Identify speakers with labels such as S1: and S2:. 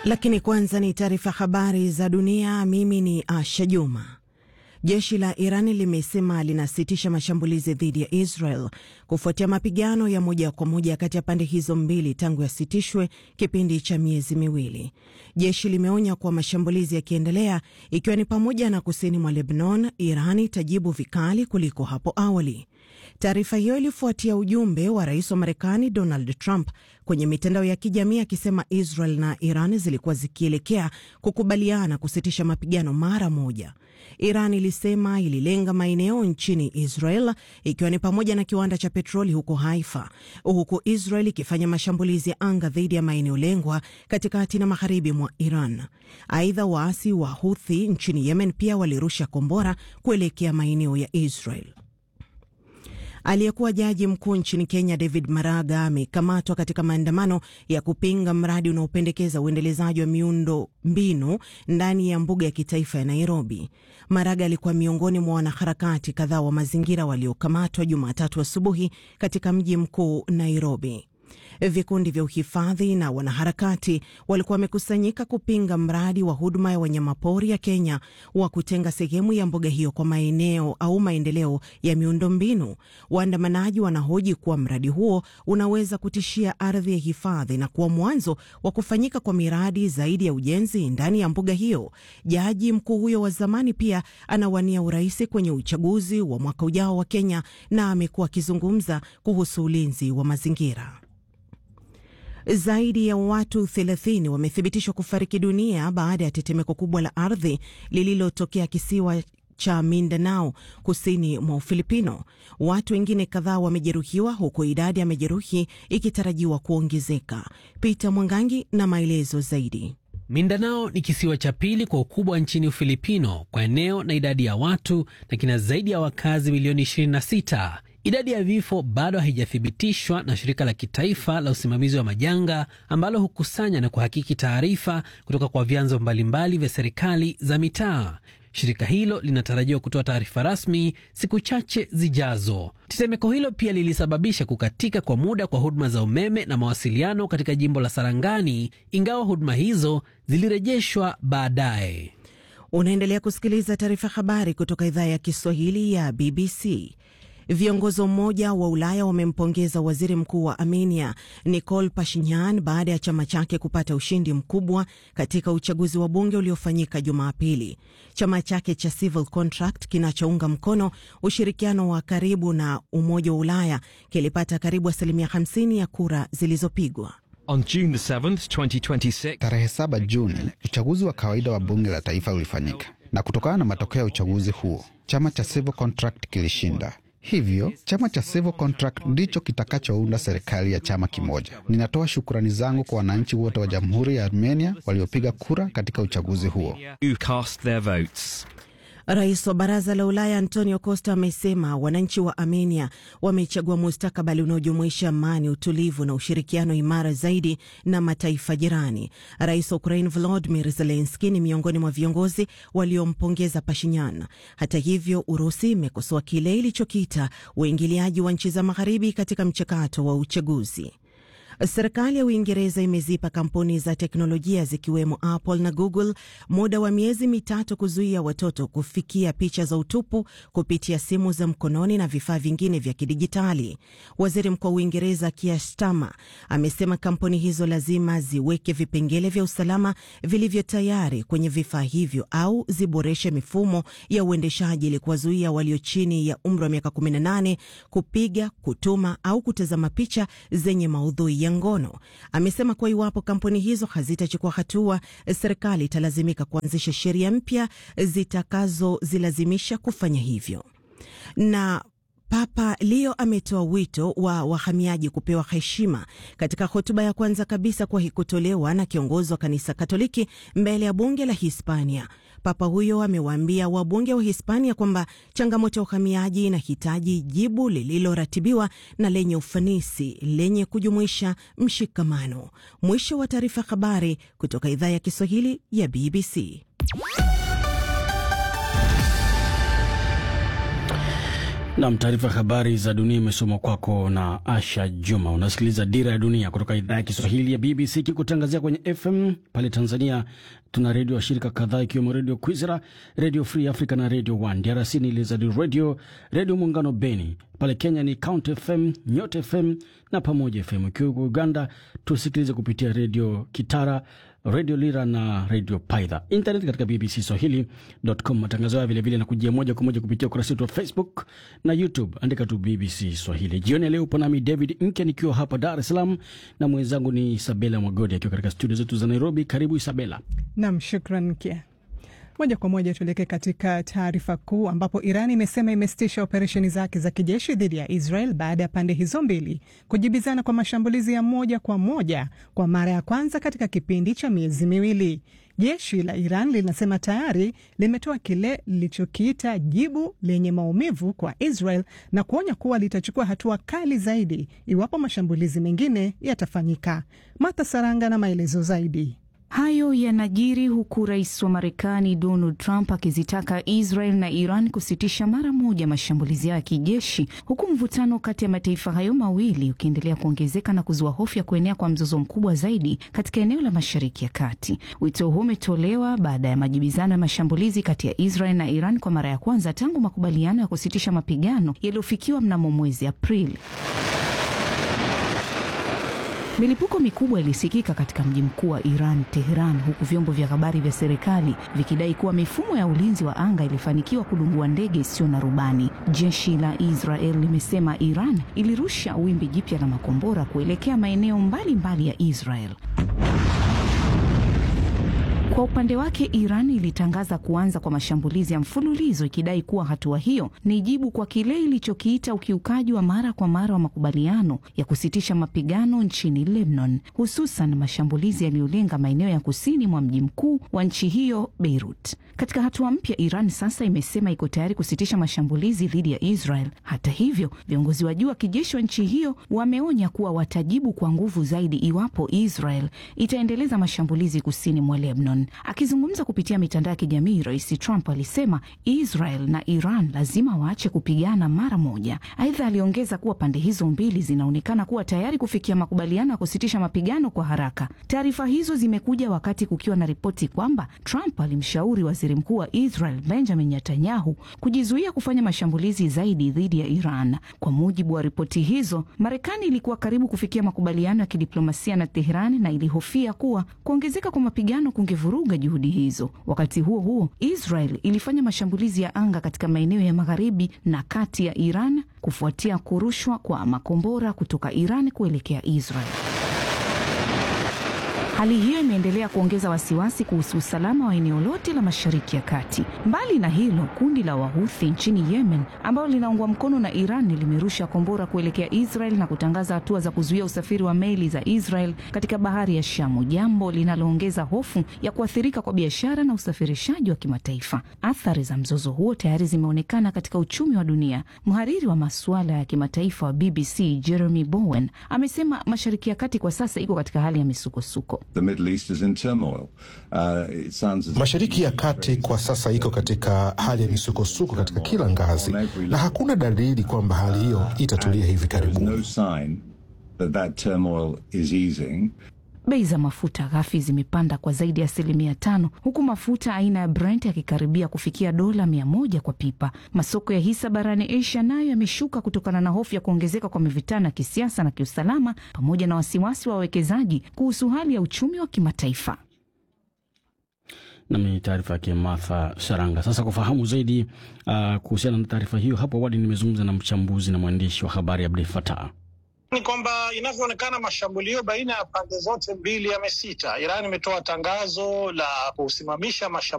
S1: Lakini kwanza ni taarifa habari za dunia. Mimi ni Asha Juma. Jeshi la Irani limesema linasitisha mashambulizi dhidi ya Israel kufuatia mapigano ya moja kwa moja kati ya pande hizo mbili tangu yasitishwe kipindi cha miezi miwili. Jeshi limeonya kuwa mashambulizi yakiendelea, ikiwa ni pamoja na kusini mwa Lebanon, Iran itajibu vikali kuliko hapo awali. Taarifa hiyo ilifuatia ujumbe wa rais wa Marekani Donald Trump kwenye mitandao ya kijamii akisema Israel na Iran zilikuwa zikielekea kukubaliana kusitisha mapigano mara moja. Iran ilisema ililenga maeneo nchini Israel ikiwa ni pamoja na kiwanda cha petroli huko Haifa, huku Israel ikifanya mashambulizi ya anga dhidi ya maeneo lengwa katikati na magharibi mwa Iran. Aidha, waasi wa Houthi nchini Yemen pia walirusha kombora kuelekea maeneo ya Israel. Aliyekuwa jaji mkuu nchini Kenya David Maraga amekamatwa katika maandamano ya kupinga mradi unaopendekeza uendelezaji wa miundo mbinu ndani ya mbuga ya kitaifa ya Nairobi. Maraga alikuwa miongoni mwa wanaharakati kadhaa wa mazingira waliokamatwa Jumatatu asubuhi katika mji mkuu Nairobi. Vikundi vya uhifadhi na wanaharakati walikuwa wamekusanyika kupinga mradi wa huduma ya wanyamapori ya Kenya wa kutenga sehemu ya mbuga hiyo kwa maeneo au maendeleo ya miundombinu. Waandamanaji wanahoji kuwa mradi huo unaweza kutishia ardhi ya hifadhi na kuwa mwanzo wa kufanyika kwa miradi zaidi ya ujenzi ndani ya mbuga hiyo. Jaji mkuu huyo wa zamani pia anawania urais kwenye uchaguzi wa mwaka ujao wa Kenya na amekuwa akizungumza kuhusu ulinzi wa mazingira. Zaidi ya watu 30 wamethibitishwa kufariki dunia baada ya tetemeko kubwa la ardhi lililotokea kisiwa cha Mindanao kusini mwa Ufilipino. Watu wengine kadhaa wamejeruhiwa huku idadi ya majeruhi ikitarajiwa kuongezeka. Peter Mwangangi na maelezo zaidi.
S2: Mindanao ni kisiwa cha pili kwa ukubwa nchini Ufilipino kwa eneo na idadi ya watu na kina zaidi ya wakazi milioni 26. Idadi ya vifo bado haijathibitishwa na shirika la kitaifa la usimamizi wa majanga ambalo hukusanya na kuhakiki taarifa kutoka kwa vyanzo mbalimbali vya serikali za mitaa. Shirika hilo linatarajiwa kutoa taarifa rasmi siku chache zijazo. Tetemeko hilo pia lilisababisha kukatika kwa muda kwa huduma za umeme na mawasiliano katika jimbo la Sarangani, ingawa huduma hizo zilirejeshwa baadaye.
S1: Unaendelea kusikiliza taarifa habari kutoka idhaa ya Kiswahili ya BBC. Viongozi wa Umoja wa Ulaya wamempongeza waziri mkuu wa Armenia Nikol Pashinyan baada ya chama chake kupata ushindi mkubwa katika uchaguzi wa bunge uliofanyika Jumapili. Chama chake cha Civil Contract kinachounga mkono ushirikiano wa karibu na Umoja wa Ulaya kilipata karibu asilimia 50 ya kura zilizopigwa.
S3: On June 7th, 2026,
S4: Tarehe 7 Juni, uchaguzi wa kawaida wa bunge la taifa ulifanyika, na kutokana na matokeo ya uchaguzi huo chama cha Civil Contract kilishinda. Hivyo chama cha Civil Contract ndicho kitakachounda serikali ya chama kimoja. Ninatoa shukrani zangu kwa wananchi wote wa Jamhuri ya Armenia waliopiga kura katika uchaguzi huo.
S3: who cast their votes.
S1: Rais wa Baraza la Ulaya Antonio Costa amesema wananchi wa Armenia wamechagua mustakabali unaojumuisha amani, utulivu na ushirikiano imara zaidi na mataifa jirani. Rais wa Ukraine Volodymyr Zelensky ni miongoni mwa viongozi waliompongeza Pashinyan. Hata hivyo, Urusi imekosoa kile ilichokiita uingiliaji wa nchi za magharibi katika mchakato wa uchaguzi. Serikali ya Uingereza imezipa kampuni za teknolojia zikiwemo Apple na Google muda wa miezi mitatu kuzuia watoto kufikia picha za utupu kupitia simu za mkononi na vifaa vingine vya kidijitali. Waziri Mkuu wa Uingereza Keir Starmer amesema kampuni hizo lazima ziweke vipengele vya usalama vilivyo tayari kwenye vifaa hivyo au ziboreshe mifumo ya uendeshaji ili kuwazuia walio chini ya umri wa miaka 18 kupiga, kutuma au kutazama picha zenye maudhui ya ngono. Amesema kuwa iwapo kampuni hizo hazitachukua hatua, serikali italazimika kuanzisha sheria mpya zitakazozilazimisha kufanya hivyo. Na Papa Leo ametoa wito wa wahamiaji kupewa heshima katika hotuba ya kwanza kabisa kuwahi kutolewa na kiongozi wa kanisa Katoliki mbele ya bunge la Hispania. Papa huyo amewaambia wabunge wa Hispania kwamba changamoto ya uhamiaji inahitaji jibu lililoratibiwa na lenye ufanisi lenye kujumuisha mshikamano. Mwisho wa taarifa. Habari kutoka idhaa ya Kiswahili ya BBC.
S5: Nam, taarifa ya habari za dunia imesomwa kwako na Asha Juma. Unasikiliza Dira ya Dunia kutoka idhaa ya Kiswahili ya BBC ikikutangazia kwenye FM. Pale Tanzania tuna redio washirika kadhaa ikiwemo Redio Kwizera, Redio Free Africa na Redio One. DRC ni Lizard Radio, Redio Muungano Beni. Pale Kenya ni Count FM, Nyota FM na Pamoja FM. Ikiwa Uganda tusikilize kupitia Redio Kitara, redio Lira na redio Paidha. Internet katika BBC Swahili.com. Matangazo haya vilevile na kujia moja kwa moja kupitia ukurasa wetu wa Facebook na YouTube, andika tu BBC Swahili. Jioni ya leo upo nami David Mke nikiwa hapa Dar es Salaam na mwenzangu ni Isabela Mwagodi akiwa katika studio zetu za Nairobi. Karibu Isabela.
S6: Nam, shukran Mkia. Moja kwa moja tuelekee katika taarifa kuu ambapo Iran imesema imesitisha operesheni zake za kijeshi dhidi ya Israel baada ya pande hizo mbili kujibizana kwa mashambulizi ya moja kwa moja kwa mara ya kwanza katika kipindi cha miezi miwili. Jeshi la Iran linasema tayari limetoa kile lilichokiita jibu lenye maumivu kwa Israel na kuonya kuwa litachukua hatua kali zaidi iwapo mashambulizi mengine yatafanyika. Martha Saranga na maelezo zaidi.
S7: Hayo yanajiri huku rais wa Marekani Donald Trump akizitaka Israel na Iran kusitisha mara moja mashambulizi yao ya kijeshi, huku mvutano kati ya mataifa hayo mawili ukiendelea kuongezeka na kuzua hofu ya kuenea kwa mzozo mkubwa zaidi katika eneo la Mashariki ya Kati. Wito huu umetolewa baada ya majibizano ya mashambulizi kati ya Israel na Iran kwa mara ya kwanza tangu makubaliano ya kusitisha mapigano yaliyofikiwa mnamo mwezi Aprili. Milipuko mikubwa ilisikika katika mji mkuu wa Iran, Tehran, huku vyombo vya habari vya serikali vikidai kuwa mifumo ya ulinzi wa anga ilifanikiwa kudungua ndege isiyo na rubani. Jeshi la Israel limesema Iran ilirusha wimbi jipya la makombora kuelekea maeneo mbalimbali ya Israel. Kwa upande wake Iran ilitangaza kuanza kwa mashambulizi ya mfululizo ikidai kuwa hatua hiyo ni jibu kwa kile ilichokiita ukiukaji wa mara kwa mara wa makubaliano ya kusitisha mapigano nchini Lebanon, hususan mashambulizi yaliyolenga maeneo ya kusini mwa mji mkuu wa nchi hiyo Beirut. Katika hatua mpya, Iran sasa imesema iko tayari kusitisha mashambulizi dhidi ya Israel. Hata hivyo, viongozi wa juu wa kijeshi wa nchi hiyo wameonya kuwa watajibu kwa nguvu zaidi iwapo Israel itaendeleza mashambulizi kusini mwa Lebanon. Akizungumza kupitia mitandao ya kijamii, Rais Trump alisema Israel na Iran lazima waache kupigana mara moja. Aidha, aliongeza kuwa pande hizo mbili zinaonekana kuwa tayari kufikia makubaliano ya kusitisha mapigano kwa haraka. Taarifa hizo zimekuja wakati kukiwa na ripoti kwamba Trump alimshauri waziri mkuu wa Israel Benjamin Netanyahu kujizuia kufanya mashambulizi zaidi dhidi ya Iran. Kwa mujibu wa ripoti hizo, Marekani ilikuwa karibu kufikia makubaliano ya kidiplomasia na Teherani na ilihofia kuwa kuongezeka kwa mapigano kungevuruga juhudi hizo. Wakati huo huo, Israel ilifanya mashambulizi ya anga katika maeneo ya magharibi na kati ya Iran kufuatia kurushwa kwa makombora kutoka Iran kuelekea Israel. Hali hiyo imeendelea kuongeza wasiwasi kuhusu usalama wa eneo lote la Mashariki ya Kati. Mbali na hilo, kundi la Wahuthi nchini Yemen ambalo linaungwa mkono na Iran limerusha kombora kuelekea Israel na kutangaza hatua za kuzuia usafiri wa meli za Israel katika bahari ya Shamu, jambo linaloongeza hofu ya kuathirika kwa biashara na usafirishaji wa kimataifa. Athari za mzozo huo tayari zimeonekana katika uchumi wa dunia. Mhariri wa masuala ya kimataifa wa BBC Jeremy Bowen amesema Mashariki ya Kati kwa sasa iko katika hali ya misukosuko.
S8: The Middle East is in turmoil. Uh, it sounds as
S9: Mashariki ya Kati kwa sasa iko katika hali ya misukosuko katika kila ngazi, na hakuna dalili kwamba hali hiyo itatulia hivi
S8: there is
S9: karibuni.
S8: no sign that that turmoil is easing.
S7: Bei za mafuta ghafi zimepanda kwa zaidi ya asilimia tano huku mafuta aina ya Brent yakikaribia kufikia dola mia moja kwa pipa. Masoko ya hisa barani Asia nayo yameshuka kutokana na hofu ya kuongezeka kwa mivutano ya kisiasa na kiusalama pamoja na wasiwasi wa wawekezaji kuhusu hali ya uchumi wa kimataifa.
S5: Nami taarifa yake Martha Saranga. Sasa kufahamu zaidi uh, kuhusiana na taarifa hiyo, hapo awali nimezungumza na mchambuzi na mwandishi wa habari Abdul Fatah.
S10: ni kwamba inavyoonekana mashambulio baina ya pande zote mbili yamesita. Iran imetoa tangazo la kusimamisha mashambulio